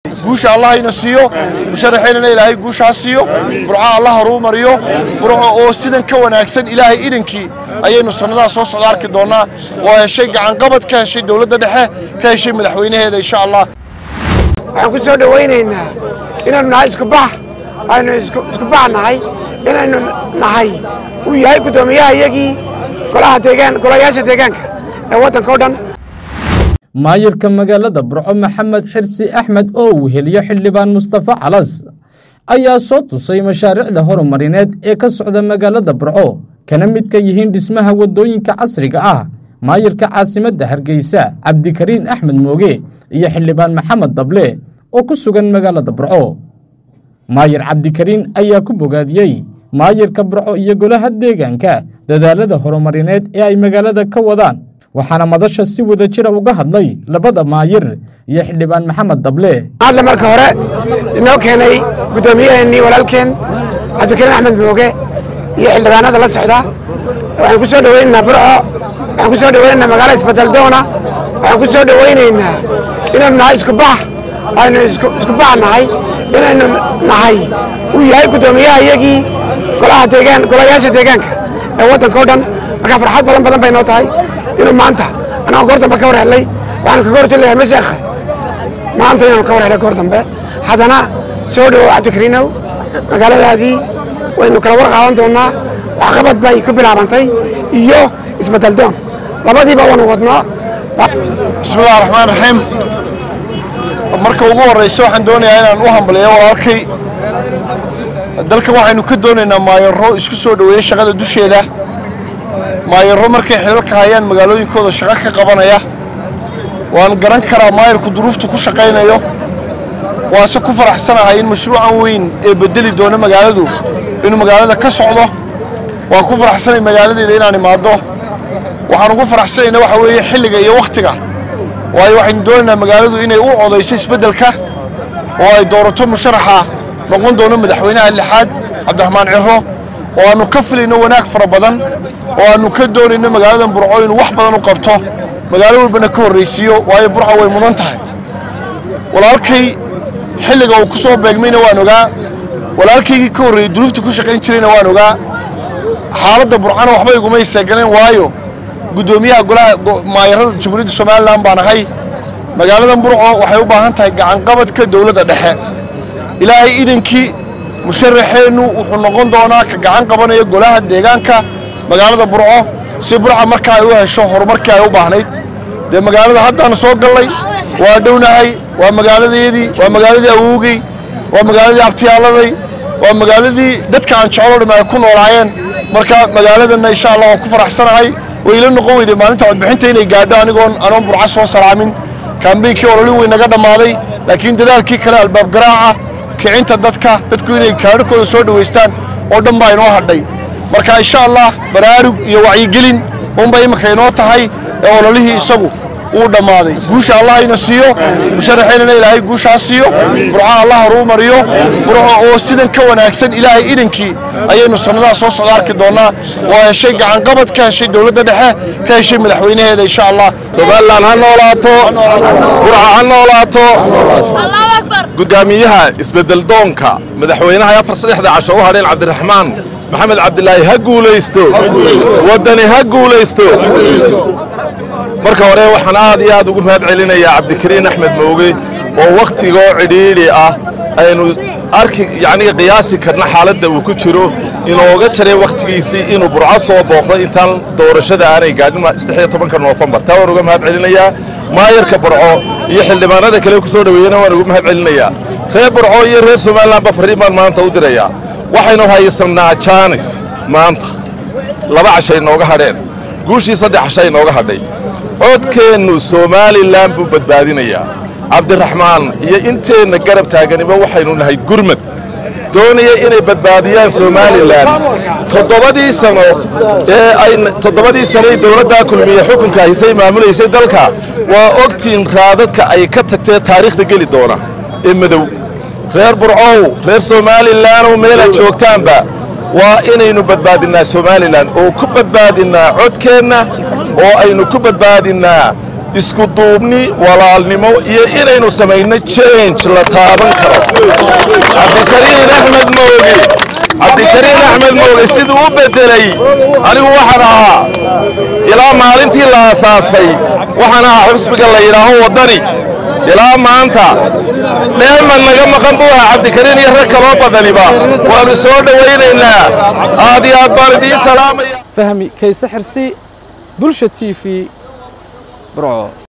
guusha allah ina siiyo musharaxeynana ilaahay guusha ha siiyo burca allah haruu mariyo burco oo sidan ka wanaagsan ilaahay idankii ayaynu sannadaha soo socda arki doonnaa oo heshay gacanqabad ka heshay dowladda dhexe ka heshay madaxweynaheeda insha allah waxaan ku soo dhowaynaynaa inaynu nahay isku bax aynu isku bax nahay inaynu nahay uu yahay guddoomiyaha iyagii golaha deegaan golayaasha deegaanka ee waddanka o dhan maayirka magaalada burco maxamed xirsi axmed oo uu heliyo xildhibaan mustafa calas ayaa soo tusay mashaariicda horumarineed ee ka socda magaalada burco kana midka yihiin dhismaha waddooyinka casriga ah maayirka caasimadda hargeysa cabdikariin axmed mooge iyo xildhibaan maxamed dable oo ku sugan magaalada burco maayir cabdikariin ayaa ku bogaadiyey maayirka burco iyo golaha deegaanka dadaalada horumarineed ee ay magaalada ka wadaan waxaana madasha si wada jira uga hadlay labada maayir iyo xildhibaan maxamed dable hadda marka hore inoo keenay guddoomiyaheenii walaalkeen cabdikariin axmed mooge iyo xildhibaanada la socda waxaan ku soo dhowaynaynaa burco waxaan ku soo dhowaynaynaa magaalo isbedel doona waxaan ku soo dhowaynaynaa inaynu nahay isku bax aynu isku bax nahay inaynu nahay uu yahay guddoomiyaha iyagii golaha deegaan golayaasha deegaanka ee waddanka o dhan marka farxad badan badan bay noo tahay inuu maanta anagoo goor dambe ka war helay waxaanu kaga horjelayaa masheekha maanta inaanu ka war helay goor dambe haddana soo dhowow cabdikariinow magaaladaadii waynu kala war qaadan doonnaa waxqabad bay ku bilaabantay iyo isbedel doon labadiiba waanu wadnaa bismillahi raxmaan raxiim marka ugu horraysa waxaan doonayaa inaan u hambaliyo walaalkay dalkan waxaynu ka doonaynaa maayaro isku soo dhoweeya shaqada dusheeda maayaro markay xilalka hayaan magaalooyinkooda shaqo ka qabanaya waan garan karaa maayarku duruufta ku shaqaynayo waase ku faraxsanahay in mashruucan weyn ee bedeli doona magaaladu inuu magaalada ka socdo waan ku faraxsanay magaaladeeda inaan imaado waxaan ugu faraxsanayna waxa weeye xilliga iyo wakhtiga waayo waxaynu doonaynaa magaaladu inay u codayso isbeddelka oo ay doorato musharaxa noqon doono madaxweynaha lixaad cabdiraxmaan ciro oo aannu ka filayno wanaag fara badan oo aannu ka doonayno magaaladan burco inuu wax badan u qabto magaalo walbana ka horraysiiyo waayo burco way mudan tahay walaalkay xilliga uu ku soo beegmayna waan ogaa walaalkaygii ka horreeyey duruufta ku shaqayn jirayna waan ogaa xaaladda burcana waxba igumay seeganeen waayo guddoomiyaha golaha maayarada jamhuuriyadda somalilan baan ahay magaaladan burco waxay u baahan tahay gacanqabadka dowladda dhexe ilaahay idankii musharaxeennu wuxuu noqon doonaa ka gacan qabanaya golaha deegaanka magaalada burco si burca markaa ay u hesho horumarkii ay u baahnayd dee magaalada haddaanu soo gallay waa dhownahay waa magaaladeedii waa magaaladii awowgey waa magaaladii abtiyaaladay waa magaaladii dadka aan jecelo dhim ay ku noolaayeen marka magaaladanna insha allah waan ku faraxsanahay way ila noqon weyday maalinta codbixinta inay gaadho anigoon anoon burco soo salaamin kaambeynkii ololin way naga dhammaaday laakiin dadaalkii kale albaab garaaca kicinta dadka dadku inay kaadhakooda soo dhowaystaan oo dhan baa inoo hadhay marka insha allah baraarug iyo wacyigelin unbay imika inoo tahay ee ololihii isagu uu dhammaaday guusha allah ina siiyo musharaxeynana ilaahay guusha ha siiyo burca allah haruu mariyo burco oo sidan ka wanaagsan ilaahay idankii ayaynu sannadaha soo socda arki doonnaa oo heshay gacanqabad ka heshay dowladda dhexe ka heshay madaxweynaheeda insha allah somalilan ha noolaato burca ha noolaato gudaamiyaha isbedel doonka madaxweynaha afar saddexda casho u hadheen cabdiraxmaan maxamed cabdilaahi ha guulaysto waddani ha guulaysto marka hore waxaan aad iyo aad ugu mahad celinayaa cabdikariin axmed mooge oo wakhtigoo cidhiidhi ah aynu arki yacniga qiyaasi karna xaaladda uu ku jiro inooga jaray wakhtigiisii inuu burco soo booqdo intaan doorashada aanay gaadhin saddex iyo tobanka noofembar taa waan uga mahad celinayaa maayarka burco iyo xildhibaanada kale ku soo dhoweeyena waan ugu mahad celinayaa reer burco iyo reer somalilanba farriin baan maanta u dirayaa waxaynu haysannaa jaanis maanta laba cashay nooga hadheen guushii saddex cashay nooga hadhay codkeennu somalilan buu badbaadinayaa cabdiraxmaan iyo inteenna garab taaganiba waxaynu nahay gurmad doonaya inay badbaadiyaan somalilan toddobadii sano ee ay toddobadii sanoy dowladdaa kulmiye xukunka haysay maamulaysay dalka waa ogtiin raadadka ay ka tagtee taariikhda geli doona ee madow reer burcow reer somalilanoo meelaad joogtaanba waa inaynu badbaadinnaa somalilan oo ku badbaadinnaa codkeenna oo aynu ku badbaadinnaa isku duubni walaalnimo iyo inaynu samayno change la taaban karo cabdikariin axmed mooge cabdikariin axmed mooge siduu u beddelay anigu waxaan ahaa ilaa maalintii la aasaasay waxaan ahaa xusbiga la yidhaaho waddani ilaa maanta dheeman naga maqan buu ahaa cabdikariin iyo rag kaloo badaniba waannu soo dhowaynaynaa aad iyo aad baan idiin salaamaya fahmi kayse xirsi bulsha t v burco